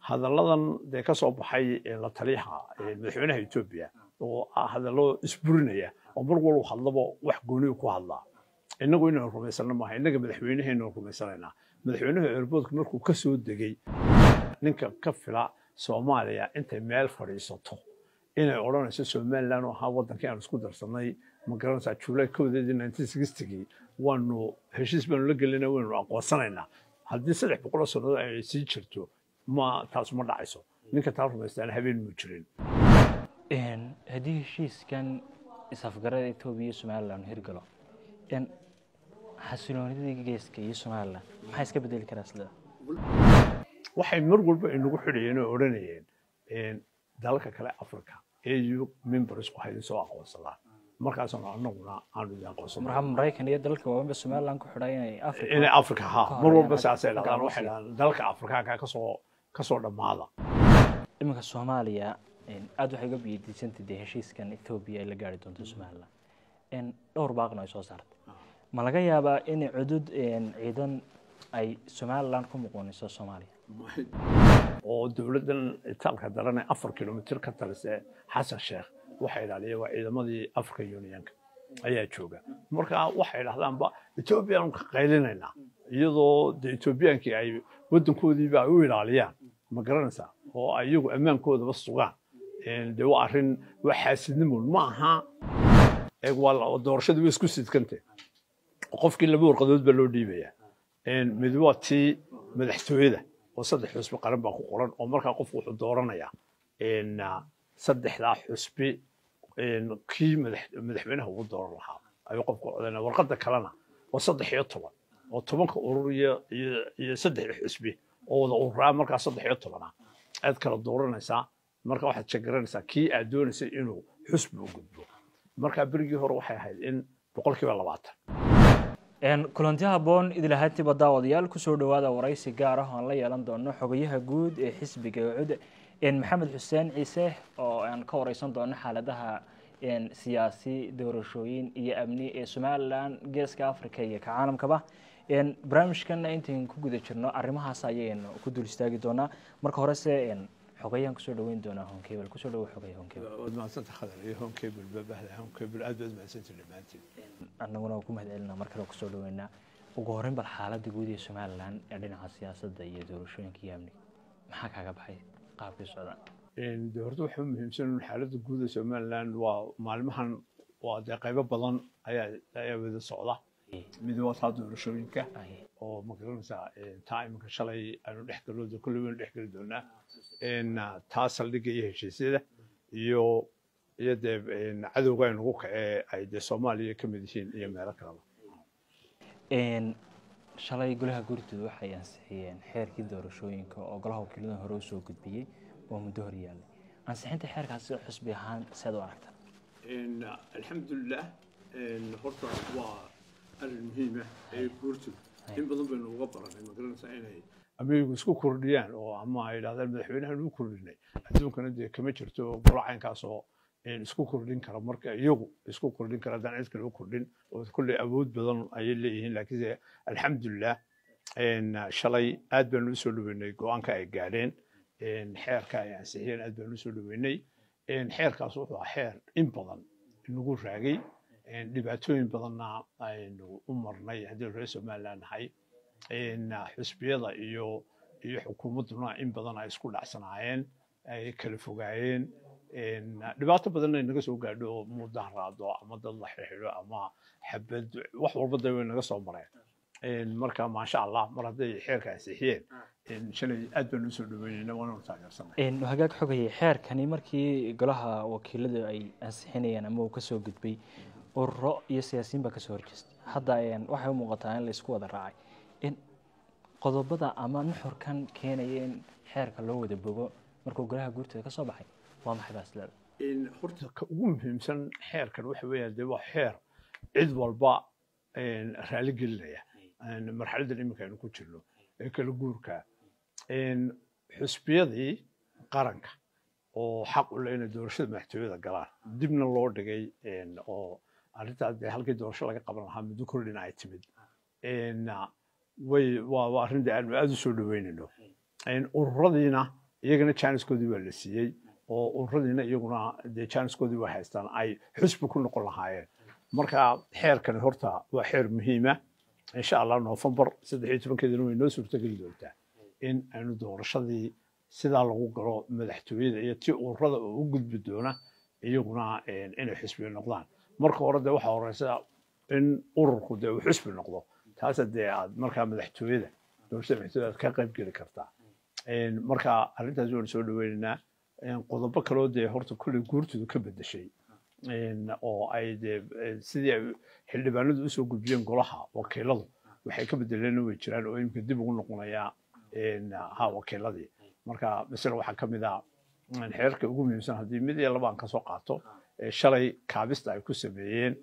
hadalladan dee ka soo baxay la taliyaha madaxweynaha etoobiya oo ah hadallo isburinaya oo mar walba hadlaba wax gooniyu ku hadlaa innagu inaynu rumaysano maaha innaga madaxweynahaynu rumaysanaynaa madaxweynaha airboodka markuu ka soo degay ninka ka fila soomaaliya intay meel fadhiisato inay odhanayso somaliland oo ahaa waddankii aan isku darsanay ma garanaysaa july kowdeedii nineteen sixtigii waanu heshiis baanu la gelina waynu aqoonsanaynaa haddii saddex boqoloo sannadood ay sii jirto ma taas ma dhacayso ninka taa rumaystaana habeen muu jirin haddii heshiiskan isafgarada etoobiya iyo somaliland hirgalo xasiloonidii geeska iyo somaliland maxaa iska bedeli karaa sida waxay mar walba inagu xidhayeen oo odhanayeen dalalka kale africa au membersku haydin soo aqoonsadaan markaasna annaguna aanu idin aqoonsano marka maraykan iyo dalalka waaweynba somaliland ku xidhay inay africa inay africa ha mar walba saasay dhahdaan waxay dhahdaan dalalka afrikaanka kasoo kasoo dhammaada iminka soomaaliya aad waxay uga biyadiisantay dee heshiiskan etoobiya ay la gaari doonto somaliland dhowr baaqna ay soo saartay ma laga yaabaa in cudud ciidan ay somaliland ku muquuniso soomaaliya oo dowladdan itaalka darane afar kilomitir ka talise xasan sheekh waxay idhahdeen waa ciidamadii african unionka ayaa jooga marka waxay dhahdaanba etoobiyaanu ka qaylinaynaa iyadoo de etoobiyaankii ay waddankoodiiba ay u ilaaliyaan ma garanaysaa oo ay iyagu ammaankoodaba sugaan dee waa arrin waa xaasidnimoon ma aha waa doorashadii way isku sidkante qofkii laba warqadood baa loo dhiibaya mid waa tii madaxtooyada oo saddex xusbi qaran baa ku qoran oo markaa qofku wuxuu dooranayaa saddexdaa xusbi kii madaxweynaha ugu dooran lahaa ayuu qofku codanaya warqadda kalena waa saddex iyo toban oo tobanka urur iyo iyo saddex xusbi oo wada ururaa markaa saddex iyo tobana aad kala dooranaysaa marka waxaad shegaranaysaa kii aad doonaysay inuu xusbi u gudbo markaa berigii hore waxay ahayd in boqolkiiba labaatan kulanti haboon idilahaantiiba daawadayaal kusoo dhowaada waraysi gaar ah oan la yeelan doono xogayaha guud ee xisbiga cud maxamed xuseen ciise oo aan ka wareysan doono xaaladaha siyaasi doorashooyin iyo amni ee somalilan geeska africa iyo ka caalamkaba barnaamijkana intayn ku guda jirno arrimahaas ayaynu ku dul istaagi doonaa marka horese xogayaan kusoo dhaweyn doonaa honkebel kusoo dhawo xogaya honkebel waad mahadsanta khadar iyo honkebel babahda honkebel aad baad mahadsanta dhammaantiin annaguna ku mahad celinaa mar kale kusoo dhaweynaa ugu horreyn bal xaaladda guud ee somaliland ee dhinaca siyaasadda iyo doorashooyinka iyo amniga maxaa kaaga baxay qaabkii socdaan de horta waxaa muhiimsan in xaaladda guud ee somaliland waa maalmahan waa dee qaybo badan ayaa ayaa wada socda mid waa taa doorashooyinka oo ma garanaysaa taa iminka shalay aanu dhex galooda kolley waynu dhex geli doonaa taa saldhigga iyo heshiisyada iyo iyo dee cadowga ay nagu kacee ay dee soomaaliya ka mid yihiin iyo meelo kaleba shalay golaha gurtooda waxay ansixiyeen xeerkii doorashooyinka oo golaha wakiilada hore usoo gudbiyey oo muddo hor yaallay ansixinta xeerkaasi xusbi ahaan seed u aragta alxamdulilah horta waa arrin muhiima ee guurtooda in badan baynu uga baranay ma garanaysaa inay amnigu isku kordhiyaan oo ama ay yidhahdaan madaxweynahan u kordhinay adduunkana dee kama jirto golo caynkaasoo isku kordhin kara marka iyagu isku kordhin kara haddaan cid kale u kordhin oo kolley awood badan ayay leeyihiin laakiinse alxamdulilah shalay aad baanu usoo dhaweynay go-aanka ay gaadheen xeerka ay ansixiyeen aad baanu usoo dhaweynay xeerkaas wuxuu ah xeer in badan nagu raagay dhibaatooyin badanna aynu u marnay haddii reer somaliland nahay xusbiyada iyo iyo xukuumadduna in badan ay isku dhacsanaayeen ay kala fogaayeen dhibaato badanna naga soo gaadho oo mudaharaado ama dad la xirxidho ama xabad wax walba da way naga soo mareen marka maasha allah mar hadday xeerka ansixiyeen shalay aad baanu usoo dhaweynayna waananu taageersanay hagaag xogayay xeerkani markii golaha wakiiladu ay ansixinayeen ama uu kasoo gudbay ururo iyo siyaasiyiin baa kasoo horjeestay hadda waxay u muuqataa in laysku wada raacay in qodobada ama nuxurkan keenaya in xeerka loo wada bogo markuu golaha guurtooda ka soo baxay waa maxay baas leeda horta ka ugu muhiimsan xeerkan waxa weeyaan dee waa xeer cid walba raali gelinaya marxaladdan iminka aynu ku jirno ee kala guurka xusbiyadii qaranka oo xaq u leh inay doorashada madaxtooyada galaan dibna loo dhigay oo arrintaas dee halkii doorasho laga qaban lahaa muddo kordhina ay timid way waa arrin dee aanu aada u soo dhaweynayno ururadiina iyagana janiskoodii baa la siiyey oo ururadiina iyaguna dee janiskoodii waa haystaan ay xusbi ku noqon lahaayeen marka xeerkani horta waa xeer muhiima insha allah noofembar saddex iyo tobankeedina way noo suurtogeli doontaa in aynu doorashadii sidaa lagu galo madaxtooyada iyo ti ururada oo u gudbi doona iyaguna inay xusbi noqdaan marka hore dee waxaa horeysa in ururku dee uu xusbi noqdo taasa dee aad markaa madaxtooyada doorashada madaxtooyada aad ka qayb geli kartaa marka arrintaas waanu soo dhaweynaynaa qodobo kaloo dee horta kulley guurtoodu ka bedeshay oo ay dee sidii ay xildhibaanadu usoo gudbiyeen golaha wakiiladu waxay ka bedeleen way jiraan oo imika dib ugu noqonayaa ha wakiiladii marka masale waxaa ka mid ah xeerka ugu muhiimsan haddii mid iyo laba aan kasoo qaato shalay kaabista ay ku sameeyeen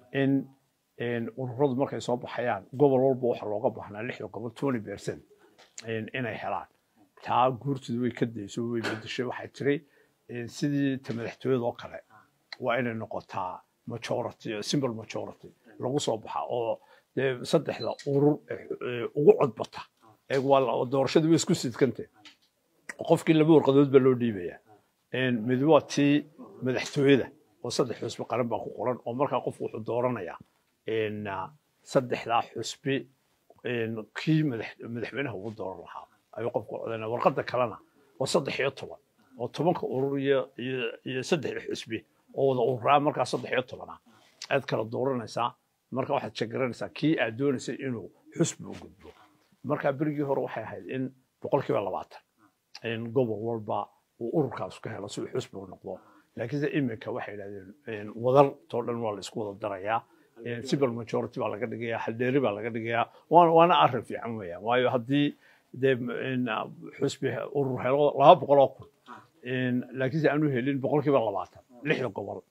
in ururadu markay soo baxayaan gobol walba waxa looga baahnaa lixda gobol twenty percent inay helaan taa guurtooda way ka dayso way bedeshay waxay tiri sidii ta madaxtooyada oo kale waa inay noqotaa majority simple majority lagu soo baxa oo dee saddexda urur ugu codbata doorashadii way isku sidkante qofkii laba warqadood baa loo dhiibaya mid waa tii madaxtooyada oo saddex xusbi qaran baa ku qoran oo markaa qofku wuxuu dooranayaa saddexdaa xusbi kii madaxweynaha ugu dooran lahaa ayuu qofku codanaya warqadda kalena waa saddex iyo toban oo tobanka urur iyo iyo saddex xusbi oo wada ururaa markaa saddex iyo tobana aad kala dooranaysaa marka waxaad shegaranaysaa kii aad doonaysay inuu xusbi u gudbo marka berigii hore waxay ahayd in boqolkiiba labaatan in gobol walba uu ururkaas ka helo si uu xusbi u noqdo laakiinse iminka waxay yidhahdeen wadar too dhan waa la isku wada darayaa civil majority baa laga dhigayaa haldheeri baa laga dhigayaa waana arrin fiican weeyaan waayo haddii dee xusbi urur helo laba boqol oo kun laakiinse aanu helin boqolkiiba labaatan lixda gobol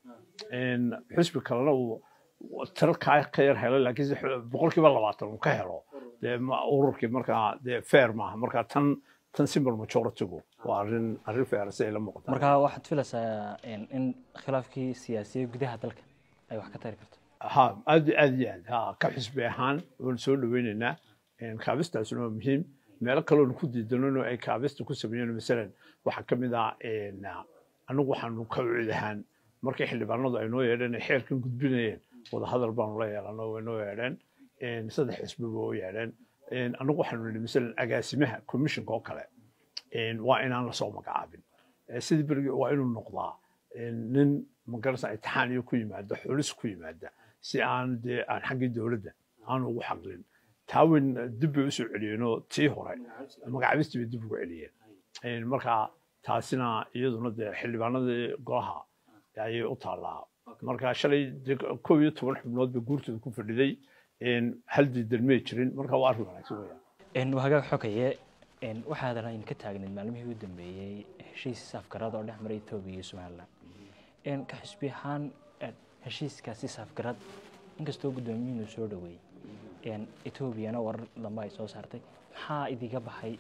xusbi kalena uu tiro kaa ka yar helo laakiinse boqolkiiba labaatan uu ka helo dee ururkii markaa dee fair maaha markaa tan tan simple majoritygu waa arrin arrin fair si ay la muuqataa marka waxaad filaysaa in khilaafkii siyaasiya gudaha dalka ay wax ka tari karto ha aad aad iyo aad ha ka xisbi ahaan waanu soo dhaweynaynaa kaabistaasuna waa muhiim meelo kaloonu ku diidanano ay kaabista ku sameeyeen masalan waxaa ka mid ah anigu waxaanu ka ucid ahaan markii xildhibaanadu ay noo yeedheen ay xeerkan gudbinayeen wadahadal baanu la yeelano way noo yeedheen saddex xisbiba u yeedheen anigu waxaanu nidhi masalan agaasimaha commissionka oo kale waa inaan lasoo magacaabin sidii berigi waa inuu noqdaa nin magarasa imtixaan iyo ku yimaada xulis ku yimaada si aan dee aan xaggii dowladda aan ugu xaqlin taawen dib bay usoo celiyeenoo tii hore magacaabistii bay dib ugu celiyeen marka taasina iyaduna dee xildhibaanadii golaha ayay u taallaa marka shalay kow iyo toban xubnood bay guurtooda ku fadhiday hal diidan may jirin marka waa arrin wanaagsan weeyaan hagaag xogaye waxaadan ayn ka taagnayd maalmihii u dambeeyey heshiis safgarad oo dhex maray etoobiya iyo somaliland ka xisbi ahaan heshiiskaasi safgarad inkastoo guddoomiyuhunu soo dhoweeyey etoobiyana warar dambe ay soo saartay maxaa idiga baxay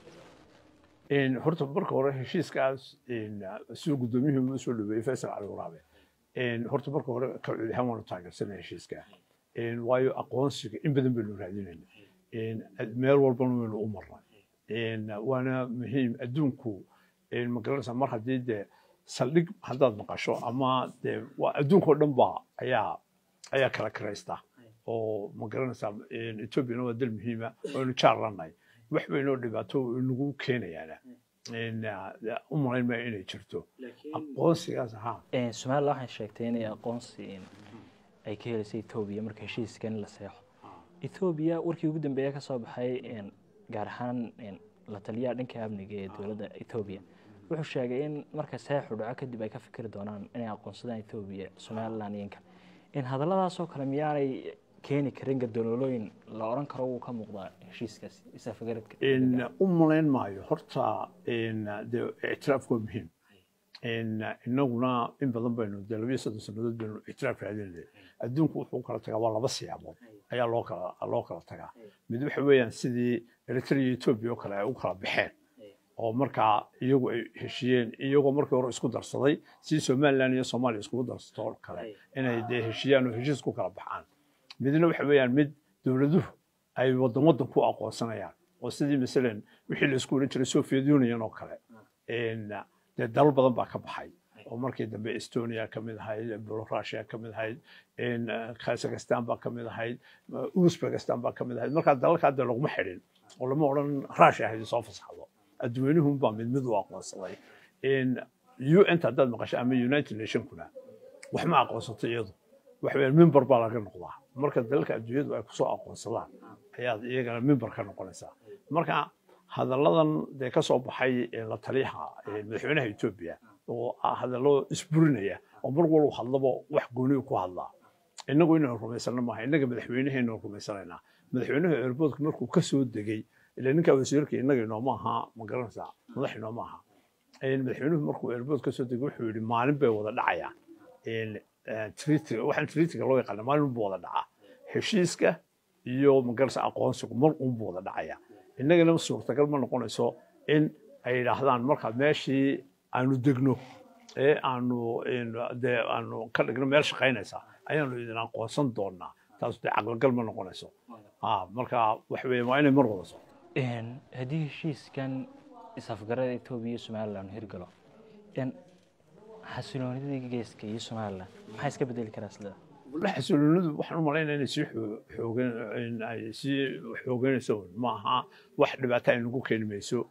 horta marka hore heshiiskaas siduu guddoomiyuhu u soo dhaweeyey faysal cali waraabe horta marka hore ka cudi ahaan waanu taageersanay heshiiska waayo aqoonsiga in badan baynu raadinayna meel walbana waynu u marnay waana muhiim adduunku magaranaysa mar haddii dee saldhig haddaad maqasho ama dee adduunkao dhan ba ayaa ayaa kala karaysta oo magaranaysaa etoobiyana waa dal muhiima waynu jaar lanahay wax baynoo dhibaato inagu keenayaana u malayn maayo inay jirto aqoonsigaas ahaa somaliland waxay sheegtay inay aqoonsi ay ka helaysay etoobiya marka heshiiskan la seexo etoobiya warkii ugu dambeeya ka soo baxay gaar ahaan la taliyaha dhanka amniga ee dowladda etoobiya wuxuu sheegay in marka seexu dhaco kadib ay ka fikri doonaan inay aqoonsadaan etoobiya somaliland iyo inka in hadalladaasoo kale miyaanay keeni karin gadaloolooyin la oran karo wuu ka muuqdaa heshiiskaas isafagaradka u malayn maayo horta dee ictiraafku waa muhiim inaguna in badan baynu dee labiyo soddon sannadood baynu ictiraaf raadinayay adduunku wuxuu kala tagaa waa laba siyaabood ayaa loo kala loo kala tagaa mid waxa weeyaan sidii eritrea iyo etoobiya oo kale ay u kala baxeen oo markaa iyagu ay heshiyeen iyagoo markii hore isku darsaday sidii somaliland iyo soomaaliya iskugu darsato oo kale inay dee heshiyaan oo heshiis ku kala baxaan midna waxa weeyaan mid dowladuhu ay waddan waddan ku aqoonsanayaan oo sidii masalan wixii la isku odhan jiray soviet union oo kale dee dalal badan baa ka baxay oo markii dambe estonia ka mid ahayd belarusia ka mid ahayd kazakhstan baa ka mid ahayd uzbekistan baa ka mid ahayd markaa dalalka hadda laguma xidhin oo lama odhan rusia haydin soo fasaxdo adduweynuhun baa mid mid u aqoonsaday un haddaad maqasho ama united nationkuna wax ma aqoonsato iyadu waxa weeyaan mimbar baa laga noqdaa marka dalalka adduunyadu ay kusoo aqoonsadaan ayaad iyagana mimbar ka noqonaysaa marka hadalladan dee ka soo baxay la taliyaha madaxweynaha etoobiya oo hadallo isburinaya oo mar walba hadlaba wax gooniyu ku hadlaa innagu inaynu rumaysano maaha innaga madaxweynahaynu rumaysanaynaa madaxweynaha eerboodka markuu ka soo degey ila ninkaa wasiirka innaga inooma aha ma garanaysaa madax inooma aha madaxweynuhu markuu eerbood ka soo degey wuxuu yidhi maalin bay wada dhacayaan tritiga waxaan tritiga loo yaqaana maalin buu wada dhacaa heshiiska iyo magarasa aqoonsigu mar uunbuu wada dhacaya innagana suurtagal ma noqonayso in ay yidhaahdaan markaa meeshii aanu degno ee aanu dee aanu ka dhigno meel shaqaynaysa ayaanu idin aqoonsan doonaa taas dee caqligal ma noqonayso marka waxa weeye waa inay mar wada so haddii heshiiskan isafgarada etoobiya iyo somaliland hirgalo xasiloonidii geeska iyo somaliland maxaa iska bedeli karaa sida walla xasiloonidu waxaan u malaynaya inay sii xoogan ay sii xooganayso ma aha wax dhibaato ay nagu keeni mayso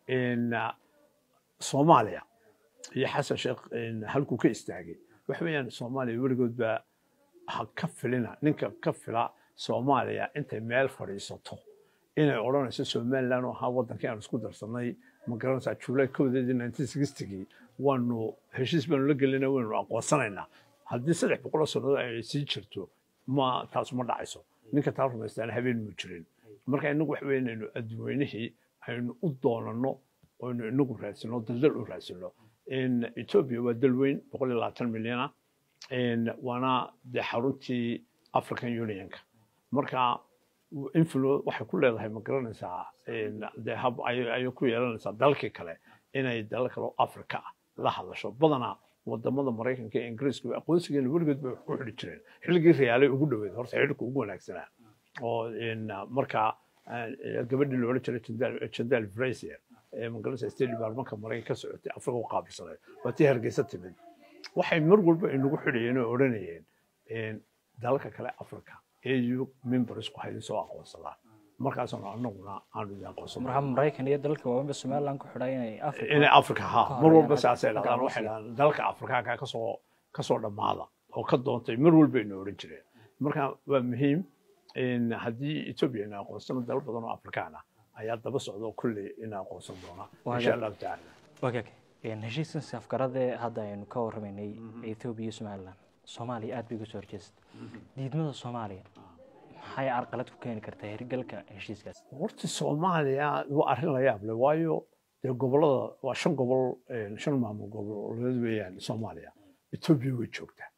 soomaaliya iyo xasan sheekh halkuu ka istaagay waxa weeyaan soomaaliya weligood baa ha ka filina ninka ka fila soomaaliya intay meel fadhiisato inay odhanayso somaliland oo ahaa waddankii aan isku darsanay ma garanaysaa juulay kowdeedii nineteen sixtigii waanu heshiis baanu la gelina waynu aqoonsanaynaa haddii saddex boqoloo sannadood ay sii jirto ma taas ma dhacayso ninka taa rumaystaana habeen muu jirin marka inagu waxa weeye inaynu adduweynihii aynu u doonanno oynu inagu raadsino daldal u raadsino etoobiya waa dal weyn boqol iyo labaatan milyana waana dee xaruntii african unionka marka influ waxay ku leedahay ma garanaysaa dee hab ayay ku yeelanaysaa dalkii kale inay dalal kale oo africa ah la hadasho badanaa wadamada maraykanka ee ingiriiska aqoonsigeena weligood bay ku xidhi jireen xilligii riyaalay ugu dhoweed horta xidhka ugu wanaagsanaa oo markaa gabadhii la odhan jiray jandal frazier ee magaranaysa state departmentka maraykanka ka socotay afrika u qaabilsanay waa tii hargeysa timid waxay mar walba inagu xidhayeen oo odhanayeen dalalka kale africa au membersku haydin soo aqoonsadaan markaasna anaguna aanu idin aqoonsan marka maraykan iyo dalalka waaweynba somaliland ku xidhay inay africa inay africa ha mar walba saasay dhahdaan waxay dhahdaan dalalka afrikaanka kasoo kasoo dhammaada oo ka doontay mar walba ina odhan jireen marka waa muhiim haddii etoobiya ina aqoonsano dalal badan oo afrikaan ah ayaa daba socda kulley ina aqoonsan doonaa insha allahu tacaala wagaag heshiiskan safgaradee hadda aynu ka warramaynay etoobiya iyo somaliland soomaaliya aad bay uga soo horjeestay diidmada soomaaliya maxay carqalad ku keeni kartaa hirgalka heshiiskaas horta soomaaliya waa arrin la yaab leh waayo dee gobollada waa shan gobol shan maamul goboleed weeyaan soomaaliya etoobiya way joogtaa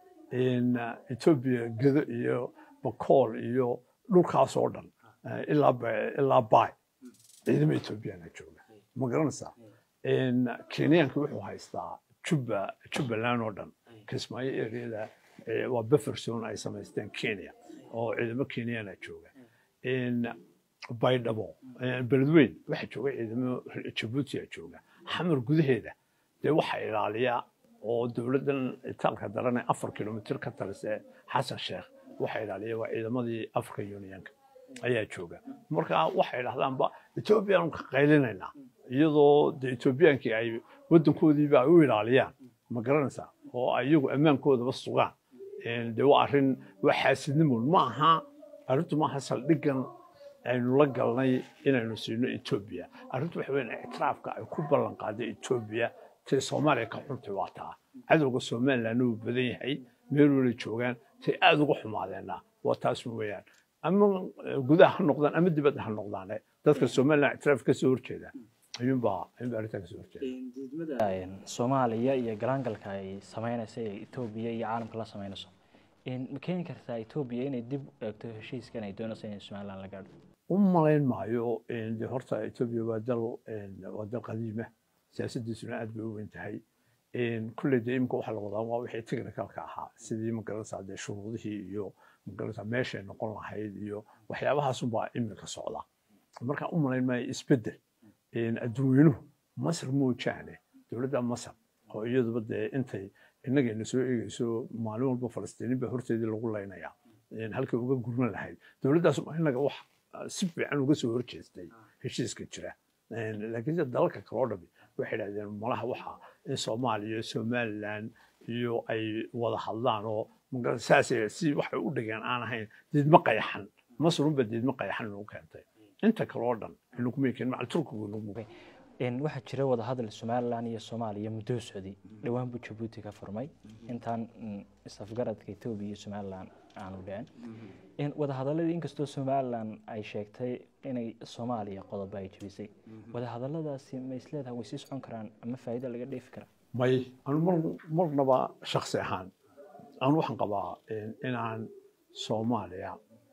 etoobiya gedo iyo bakool iyo dhulkaas oo dhan ilaa ilaa baay ciidamo etoobiyana jooga ma garanaysaa kenyaanka wuxuu haystaa juba jubbaland oo dhan kismaayo ereyada waa bufferson ay samaysteen kenya oo ciidamo kenyana jooga baydhabo beledweyn waxaa jooga ciidamo jabuutia jooga xamar gudaheeda dee waxaa ilaaliya oo dowladdan itaalka darane afar kilomitr ka talise xasan sheekh waxaa ilaaliya waa ciidamadii african unionka ayaa jooga marka waxay dhahdaanba etoobiyaanu ka qaylinaynaa iyadoo de etoobiyaankii ay waddankoodiiba ay u ilaaliyaan ma garanaysaa oo ay iyagu ammaankoodaba sugaan de waa arrin waa xaasidnimoon ma aha arrintu maaha saldhiggan aynu la galnay inaynu siino etoobiya arrintu waxa weyn ictiraafka ay ku ballan qaaday etoobiya tay soomaaliya ka xuntay waa taa cadowga somalilandna wuu badan yahay meel wala joogaan tay aada uga xumaadeenna waa taas weeyaan ama gudaha ha noqdaan ama dibadda ha noqdaane dadka somaliland ictiraaf ka soo horjeeda ayuunbaa ayuunbaa arrintaa kasoo horjeeda soomaaliya iyo galaangalka ay samaynaysa ee etoobiya iyo caalamka la samaynayso ma keeni kartaa etoobiya inay dib u eegto heshiiskan ay doonayso inay somaliland la gaadho u malayn maayo de horta etoobiya waa dal waa dal qadiima siyaasaddiisuna aad bay u weyn tahay kulley dee imika waxaa la wadaa waa wixii technicalka ahaa sidii magaranaysaa dee shuruudihii iyo magaranaysaa meeshay noqon lahayd iyo waxyaabahaasunbaa imika socda marka u malayn maayo isbeddel adduunyuhu masar moojaane dowladda masar oo iyaduba dee intay innagayna soo eegayso maalin walba falastiiniin baa horteedii lagu laynayaa halkay uga gurman lahayd dowladdaas innaga wax si fiican uga soo horjeestay heshiiska jira laakiin sida dalalka kaloo dhami waxay idhahdeen malaha waxa in soomaaliya iyo somaliland iyo ay wada hadlaan oo saas si waxay u dhigeen aan ahayn diidmo qayaxan masrunba diidmo qayaxan inuu keentay inta kaloo dhan inagumay keenin macal turkigu inagu waxaa jira wadahadal somalilan iyo soomaaliya muddo socday dhowaan buu jabuuti ka furmay intaan isafgaradka etoobiya iyo somalilan aanu dhicin wadahadaladii inkastoo somalilan ay sheegtay inay soomaaliya qodobo ay jebisay wadahadaladaasi ma isleedahay way sii socon karaan ama faa'iida laga dheefi karaa may anu mar marnaba shaksi ahaan anu waxaan qabaa inaan soomaaliya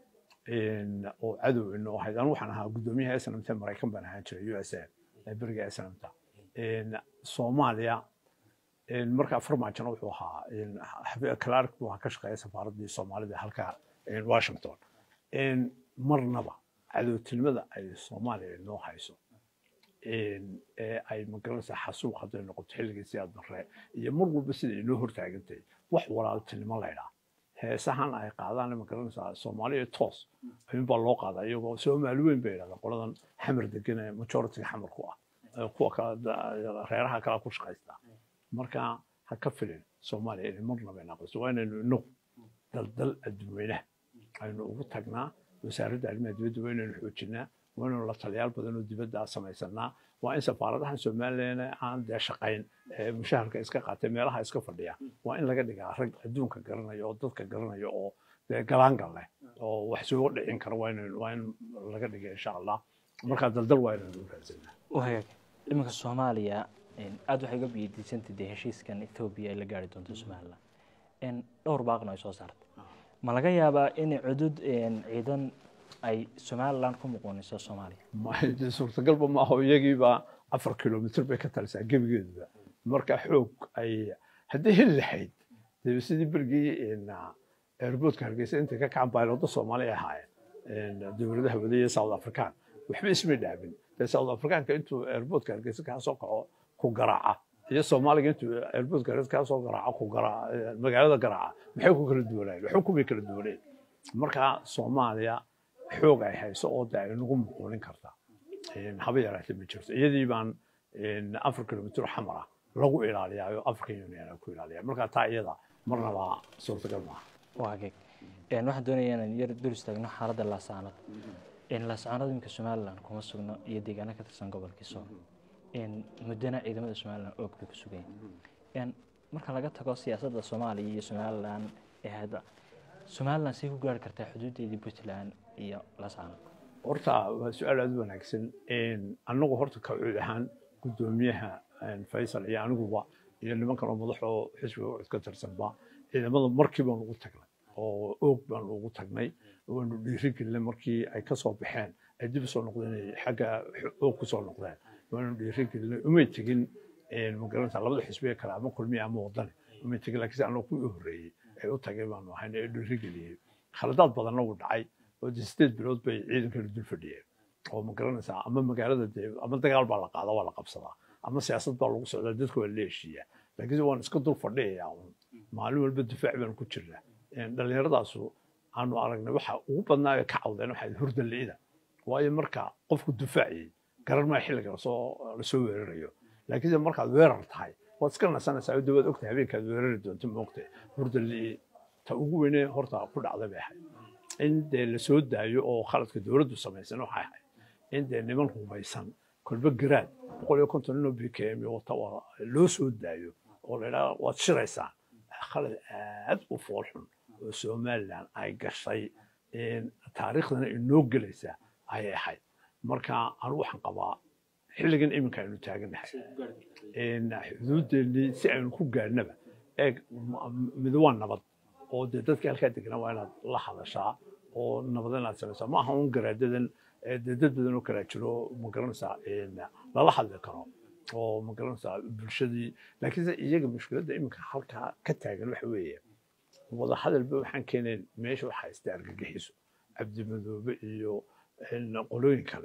oo cadow inoo ahayd anu waxaan ahaa guddoomiyaha snmt maraykan baan ahaan jiray u s a beriga snmta soomaaliya markaa farmaajona wuxuu ahaa clark buu ahaa ka shaqeeya safaaraddii soomaalida halka washington marnaba cadowtinimada ay soomaaliya inoo hayso ee ay magaranaysaa xasuuq hadday noqoto xilligii siyaad barre iyo mar walba sida inoo hortaagantay wax walaaltinimo laydhaa heesahan ay qaadaan magaranaysaa soomaaliya toos ayuunbaa loo qaadaa iyagoo soomaali weyn bay yidhahdaan qoladan xamar degan ee majoritiga xamar ku ah kuwa reeraha kala ku shaqaysta marka ha ka filin soomaaliya inay marnaba inaaqayso waa inaynu inagu daldal adduweynaha aynu ugu tagnaa wasaaradda arrimaha dibadda waa inaynu xoojinaa waa inaynu la taliyaal badan oo dibadda samaysanaa waa in safaaradahan somalilan aan dee shaqayn mushaharka iska qaatay meelaha iska fadhiya waa in laga dhigaa rag adduunka garanaya oo dadka garanaya oo dee galaangal leh oo wax soo dhicin kara waa in laga dhiga insha allah markaa daldal waa inaynu u raadsanaa wagaag iminka soomaaliya aada waxay uga biyadiisantay dee heshiiskan ethoobiya ay la gaari doonto somalilan dhowr baaqna ay soo saartay ma laga yaabaa in cudud ciidan ay somalilan ku muquuniso soomaaliya suurtagalba ma aho iyagiiba afar kilomitr bay ka talisaa gebigeeduba marka xoog ay haddii heli lahayd dee sidii berigii airboodka hargeysa intay ka kacaan baylooda soomaali ahaayeen dowladaha wadaya south african waxba ismay dhaabin dee south africanka intuu airboodka hargeysa kaa soo kaco ku garaaca iyo soomaaliga intuu airboodka hargeysa kaa soo garaaco ku garaaca magaalada garaaca maxay ku kala duwanaayen waxba kumay kala duwaneen marka soomaaliya xoog ay hayso oo de ay nagu muquunin karta haba yaraatee ma jirto iyadii baan afar kilomitr xamar ah lagu ilaaliyaayo african union ku ilaaliya marka taa iyada marnaba suurtagal maaha waageg waxaan doonaya inaan yar dul istaagno xaaladda laasaanad laasaanad iminka somalilan kuma sugno iyo deegaano ka tirsan gobolkii sool muddana ciidamada somalilan oog bay ku sugayeen marka laga tago siyaasadda soomaaliya iyo somalilan ee hadda somalilan say ku gaari kartaa xuduudeedii puntland iyo lasaano horta waa su-aal aada u wanaagsan annagu horta kawcuud ahaan guddoomiyaha faysal iyo aniguba iyo nimankan oo madaxoo xisbiga ucud ka tirsanba ciidamada markii baanu ugu tagnay oo oog baanu ugu tagnay waanu dhiirigelinay markii ay ka soo baxeen ay dib usoo noqdeen ay xagga oog kusoo noqdeen waanu dhiirigelinay umay tegin magaranaysa labada xisbiga kale ama kulmiya ama wadani umay tegin laakiin se annagu kuwii horreeyey ay u tageen baanu ahayn ee dhiirigeliyey khaladaad badanna wuu dhacay oo de sideed bilood bay ciidankana dul fadhiyeen oo ma garanaysaa ama magaalada dee ama dagaal baa la qaada waa la qabsadaa ama siyaasad baa lagu socdaa dadka waa la heshiiyaa laakiinse waan iska dul fadhiyayaa un maalin walba difaac baan ku jirnaa dhallinyaradaasu aanu aragnay waxa ugu badnaa ee ka cawdeen waxaa hurda li'ida waayo marka qofku difaaciyey garan maa xilliga lasoo lasoo weerarayo laakiinse markaad weerar tahay waad iska nasanaysaa de waad ogtahay habeenkaad weerari doonto moogtahay hurda li'i ta ugu weyne horta ku dhacday bay ahayd in dee la soo daayo oo khaladka dowladdu samaysan waxay ahayd in dee niman hubaysan kolba garaad boqol iyo konton inoo b k m wata loo soo daayo oo la idhaha waad shiraysaan khalad aad u foolxun oo somaliland ay gashay taariikhdana inoo gelaysa ayay ahayd marka anu waxaan qabaa xilligan iminka aynu taaganahay xuduudeennii si aynu ku gaadhnaba eeg mid waa nabad oo dee dadka halkaa deganaa waa inaad la hadashaa oo nabad inaad samaysaa ma aha un garaadadan dee dad badan oo kalaa jiro ma garanaysaa lala hadli karo oo ma garanaysaa bulshadii laakiinse iyaga mushkiladda iminka halkaa ka taagan waxa weeye wada hadalba waxaan keenayn meesha waxaa ista argagixiso cabdimadoobe iyo qolooyin kale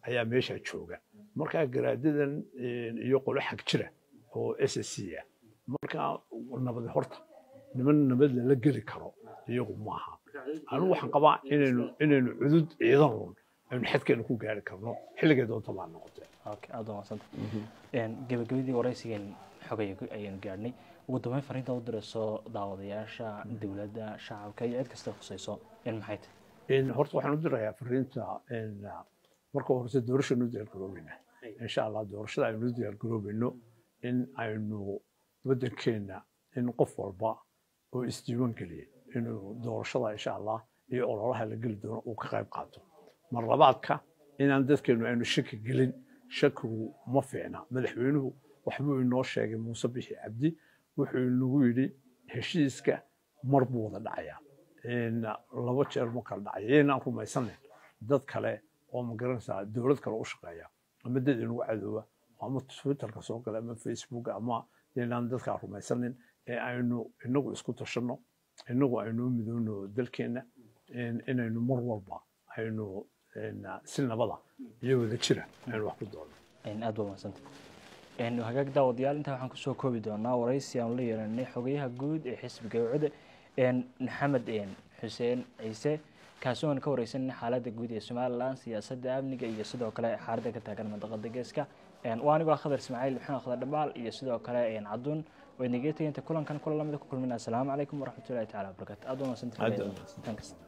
ayaa meesha jooga markaa garaadadan iyo qolo xag jira oo s s c ah markaa nabadi horta niman nabad lala geli karo iyagu maaha anigu waxaan qabaa inaynu inaynu cudud ciidan un aynu xadkeena ku gaari karno xilligay doonta baa noqotee okay aad umadsanta gebagabadii waraysigeen xogay ayaynu gaadhnay ugu dambeyn fariinta u dirayso daawadayaasha dowladda shacabka iyo cid kasta khusayso in maxay tahay horta waxaan u dirayaa fariinta marka horese doorashanu diyaargaroobeyna insha allah doorashada aynu diyaargaroobayno in aynu waddankeena in qof walba oo isdiiwaan geliya inuu doorashada insha allah iyo ololaha la geli doono uu ka qayb qaato mar labaadka inaan dadkeenu aynu shaki gelin shakigu ma fiicna madaxweynuhu waxbuu inoo sheegay muuse bixi cabdi wuxuu inagu yidhi heshiiska mar buu wada dhacayaa laba jeer ma kala dhacaya yaynaan rumaysanin dad kale oo ma garanaysaa dowlad kale u shaqeeya ama dad inagu cadooba ama twitterka soo gala ama facebook ama yaynaan dadkaa rumaysanin ee aynu inagu isku tashanno inagu aynu midoono dalkeenna inaynu mar walba aynu si nabada iyo wada jira aynu wax ku doono aad baa umadsanta hagaag daawadayaal intaa waxaan kusoo koobi doonaa waraysi aanu la yeelanay xogayaha guud ee xisbiga ucde maxamed xuseen ciise kaasi oan ka wareysanay xaaladda guud ee somalilan siyaasadda amniga iyo sidoo kale xaaladda ka taagan mandaqada geeska waa anigoo khadar ismaaciil maxamed khadar dhabaal iyo sidoo kale caduun waynagee tegay inta kulankan kula lamida ku kulmina asalaamu calaykum waraxmatullahi tacala wabarakatu aad waa mahadsantahay